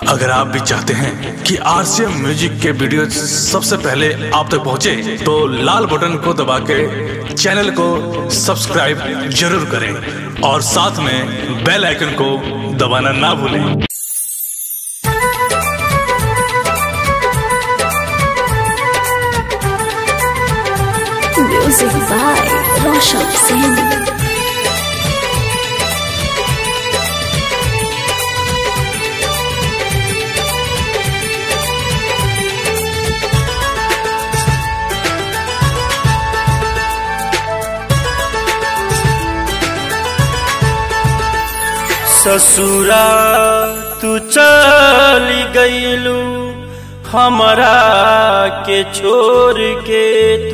अगर आप भी चाहते हैं कि आरसीएम म्यूजिक के वीडियो सबसे पहले आप तक पहुंचे, तो लाल बटन को दबा के चैनल को सब्सक्राइब जरूर करें और साथ में बेल आइकन को दबाना ना भूलें Music by Roshan Singh. ससुरा तू चली गईलू हमरा के छोड़ के तू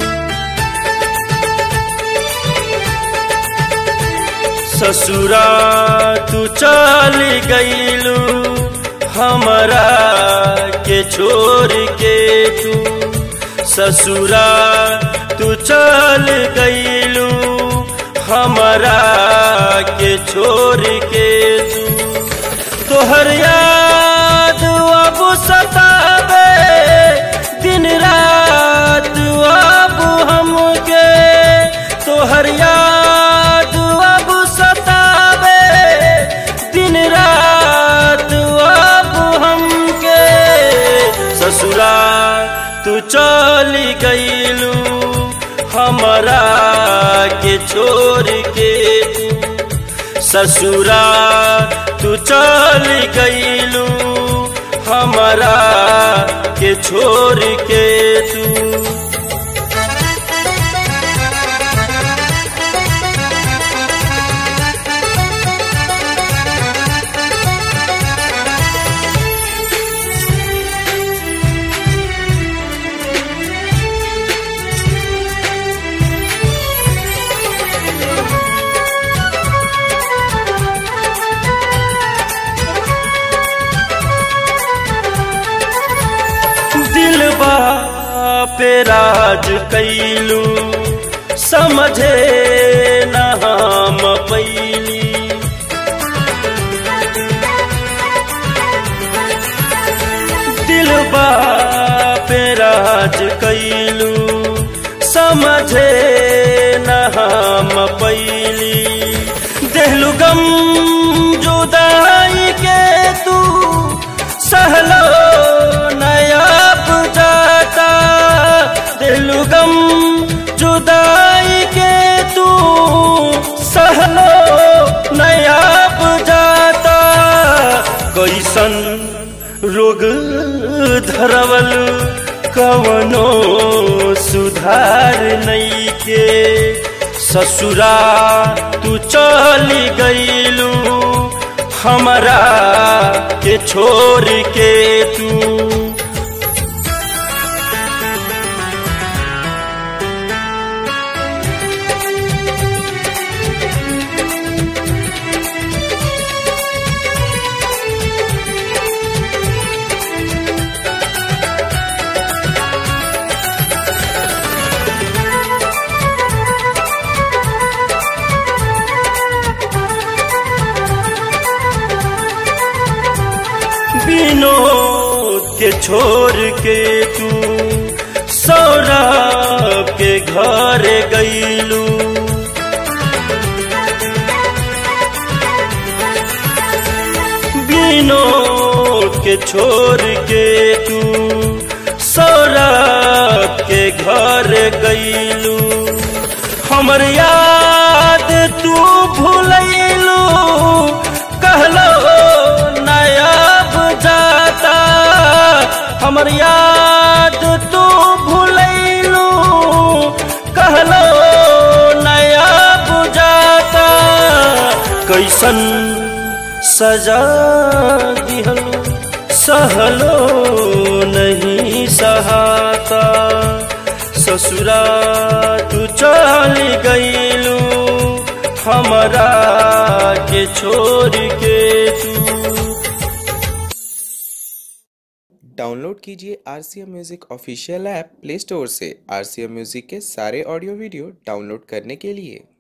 ससुरा तू चली गईलू हमरा के छोड़ के तू ससुरा तू चल गईलू हमरा के छोड़ के तू तोहर याद अब सतावे दिन रात अब हमके तोहर याद अब सतावे दिन रात अब हमके ससुरा तू चली गईलू हमरा के छोड़ के तू ससुरा तू चल गईलू हमरा के छोड़ के तू दिलबा पे राज कैलू समझे न हम पैली दिलबा पे राज कैलू समझे न हम पैली देहलू गम जुदाई के तू सहलो नया जाता दिलू गम जुदाई के तू सहलो नया जाता कैसन रोग धरवल कवनो सुधार नहीं के ससुरा तू चली गईलू हमरा के छोड़ के तू विनोद के छोड़ के तू सौरभ के घर गईलू विनोद के छोड़ के तू सौरभ के घर गईलू हमर याद तू भूलैलू कहलो नायाब जाता हमर याद तू भूलैलू कहलो नायाब जाता कैसन सजा दिहलो सहलो नहीं सहाता ससुरा तू चल गईलू हमरा के छोड़ के तू डाउनलोड कीजिए R C M music official app Play Store से आर सी एम म्यूज़िक के सारे ऑडियो वीडियो डाउनलोड करने के लिए